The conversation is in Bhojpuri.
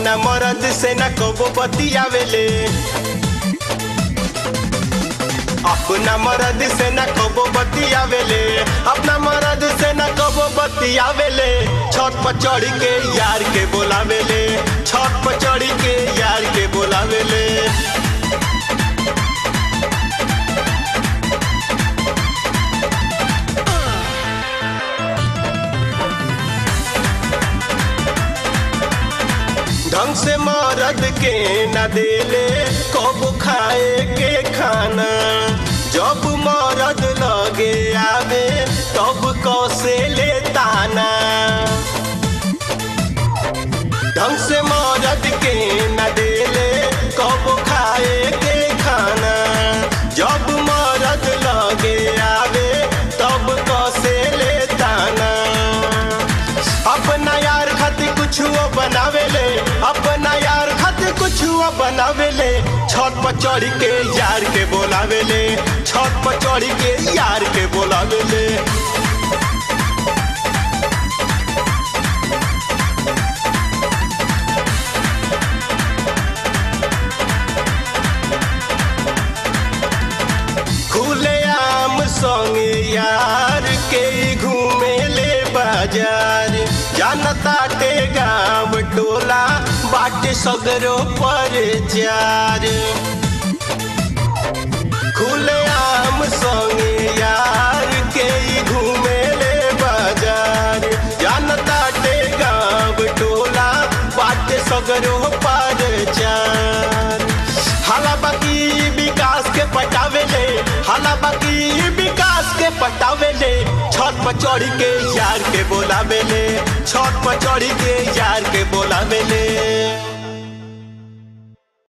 अपना मरद से न कबो बतियावेले अपना मरद से न कबो बतियावेले अपना मरद से न कबो बतियावेले छत पर चढ़ के यार के बोलावेले छत पर चढ़ के यार के बोलावेले ढंग से मरद के न देले कब खाए के खाना जब मरद लगे आवे तब कसे ले ताना ढंग से मरद के न देले कब खाए के खाना जब मरद लगे आवे तब कसे ले ताना अपना यार खातिर कुछ बनावेले अपना यार खातिर कुछ बनावेले छत पर चढ़ के यार के बोलावेले छत पर चढ़ के यार के बोलावेले खुले आम संगे यार के घूमे ले बाजार जानता टे गाँव टोला बाटे सगरो पर जार खुले आम संगे यार के घूमे ले बाजार जानता टे गाँव टोला बाटे सगरो पर जार हाला बाकी विकास के पटावेले हाला बाकी विकास के पटावेले छत पर चढ़ के यार के बोलावेले छत पर चढ़ के यार के बोलावेले